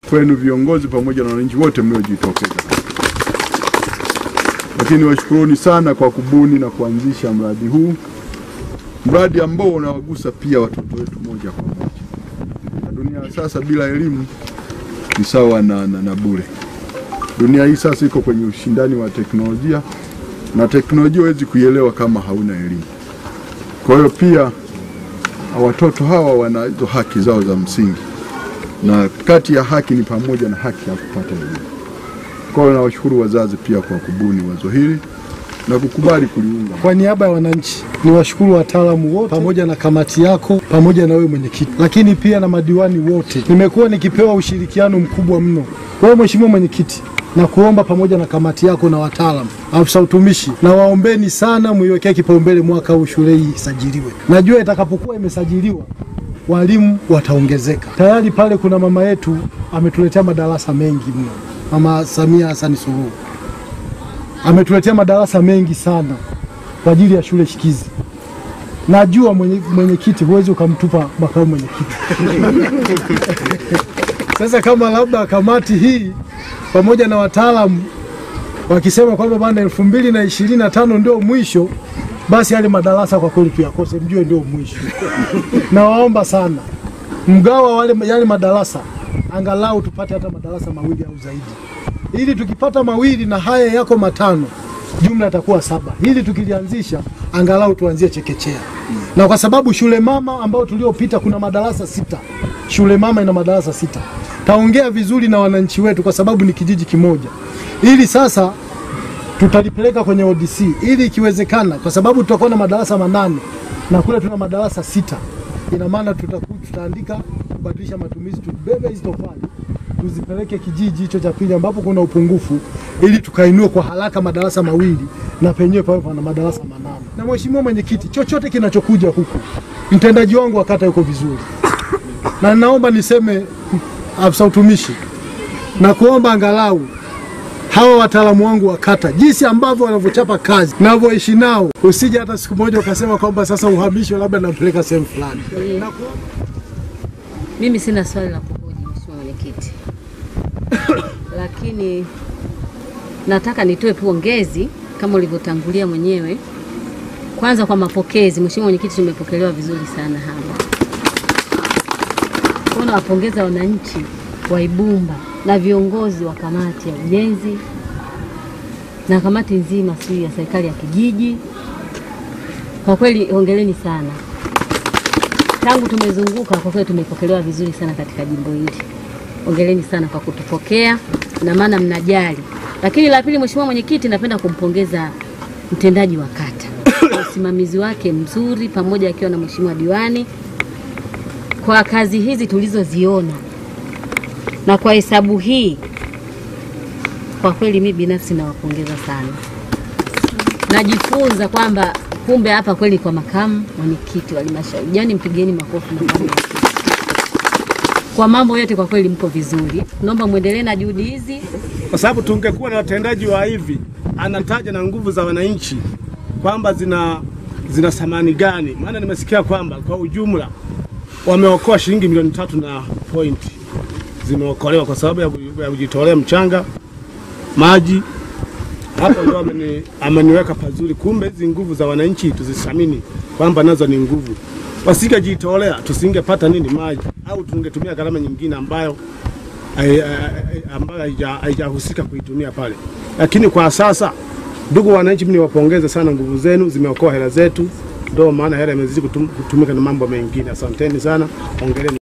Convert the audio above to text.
kwenu viongozi pamoja na wananchi wote mliojitokeza. Lakini washukuruni sana kwa kubuni na kuanzisha mradi huu, mradi ambao unawagusa pia watoto wetu moja kwa moja. Na dunia ya sasa bila elimu ni sawa na, na, na bure. Dunia hii sasa iko kwenye ushindani wa teknolojia na teknolojia huwezi kuielewa kama hauna elimu. Kwa hiyo pia watoto hawa wana hizo haki zao za msingi, na kati ya haki ni pamoja na haki ya kupata elimu. Kwa hiyo nawashukuru wazazi pia kwa kubuni wazo hili na kukubali kuliunga. Kwa niaba ya wananchi ni washukuru wataalamu wote pamoja na kamati yako pamoja na wewe mwenyekiti, lakini pia na madiwani wote. Nimekuwa nikipewa ushirikiano mkubwa mno. Wewe mheshimiwa mwenyekiti, na kuomba pamoja na kamati yako na wataalamu, afisa utumishi, na waombeni sana muiwekee kipaumbele mwaka huu shule hii isajiliwe. Najua itakapokuwa imesajiliwa walimu wataongezeka. Tayari pale kuna mama yetu ametuletea madarasa mengi mno, Mama Samia Hassan Suluhu ametuletea madarasa mengi sana kwa ajili ya shule shikizi. Najua mwenye- mwenyekiti huwezi ukamtupa makamu mwenyekiti. Sasa kama labda kamati hii pamoja na wataalamu wakisema kwamba bana elfu mbili na ishirini na tano ndio mwisho, basi yale madarasa kwa kweli tuyakose, mjue ndio mwisho. Nawaomba sana mgawa wale yale madarasa, angalau tupate hata madarasa mawili au zaidi, ili tukipata mawili na haya yako matano, jumla itakuwa saba. Hili tukilianzisha angalau tuanzie chekechea, na kwa sababu shule mama ambayo tuliopita kuna madarasa sita, shule mama ina madarasa sita. Taongea vizuri na wananchi wetu, kwa sababu ni kijiji kimoja, ili sasa tutalipeleka kwenye ODC ili ikiwezekana, kwa sababu tutakuwa na madarasa manane na kule tuna madarasa sita. Ina maana tutaku- tutaandika kubadilisha matumizi, tubebe hizo tofali tuzipeleke kijiji hicho cha pili ambapo kuna upungufu, ili tukainue kwa haraka madarasa mawili na penyewe pawe pana madarasa manane. Na mheshimiwa mwenyekiti, chochote kinachokuja huku, mtendaji wangu wa kata yuko vizuri, na naomba niseme afisa utumishi na kuomba angalau hawa wataalamu wangu wa kata jinsi ambavyo wanavyochapa kazi navyoishi nao, usije hata siku moja ukasema kwamba sasa uhamisho labda nampeleka sehemu fulani. Na ku- Mimi sina swali la kuhoji mheshimiwa mwenyekiti, lakini nataka nitoe pongezi kama ulivyotangulia mwenyewe. Kwanza kwa mapokezi, mheshimiwa mwenyekiti, tumepokelewa vizuri sana hapa. Kwa nawapongeza wananchi wa Ibumba na viongozi wa kamati ya ujenzi na kamati nzima sijui ya serikali ya kijiji. Kwa kweli hongereni sana tangu tumezunguka kwa kweli tumepokelewa vizuri sana katika jimbo hili. Ongeleni sana kwa kutupokea na maana mnajali. Lakini la pili, mheshimiwa mwenyekiti, napenda kumpongeza mtendaji wa kata kwa usimamizi wake mzuri, pamoja akiwa na mheshimiwa diwani kwa kazi hizi tulizoziona na kwa hesabu hii. Kwa kweli mimi binafsi nawapongeza sana, najifunza kwamba kumbe hapa kweli kwa makamu mwenyekiti wa halmashauri, yani mpigeni makofi makamu mwenyekiti. Kwa mambo yote kwa kweli mko vizuri, naomba muendelee na juhudi hizi. kwa sababu tungekuwa na watendaji wa hivi, anataja na nguvu za wananchi kwamba zina zina thamani gani. Maana nimesikia kwamba kwa ujumla wameokoa shilingi milioni tatu na pointi zimeokolewa kwa sababu ya ku- ya kujitolea mchanga, maji. Hapo ndo ameni, ameniweka pazuri. Kumbe hizi nguvu za wananchi tuzithamini, kwamba nazo ni nguvu. Wasingejitolea tusingepata nini maji, au tungetumia gharama nyingine ambayo hai- hai- ambayo haija- haijahusika kuitumia pale. Lakini kwa sasa, ndugu wananchi, mimi niwapongeze sana, nguvu zenu zimeokoa hela zetu, ndio maana hela imezidi kutum- kutumika na mambo mengine. Asanteni sana, ongeleni.